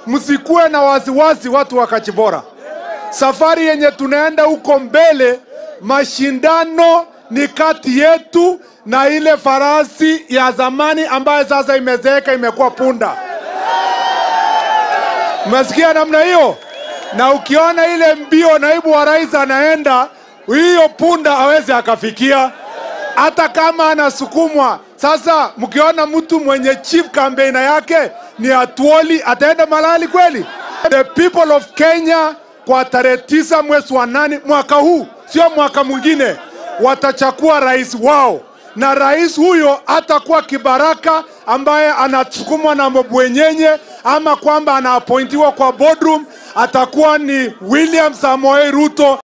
msikuwe na wasiwasi, watu wa Kachibora. Safari yenye tunaenda huko mbele, mashindano ni kati yetu na ile farasi ya zamani ambayo sasa imezeeka, imekuwa punda. Umesikia namna hiyo? Na ukiona ile mbio naibu wa rais anaenda, hiyo punda hawezi akafikia, hata kama anasukumwa. Sasa mkiona mtu mwenye chief campaigner yake ni Atuoli, ataenda malali kweli? The people of Kenya kwa tarehe tisa mwezi wa nane mwaka huu, sio mwaka mwingine, watachagua rais wao, na rais huyo atakuwa kibaraka ambaye anasukumwa na mabwenyenye ama kwamba anaappointiwa kwa boardroom, atakuwa ni William Samoei Ruto.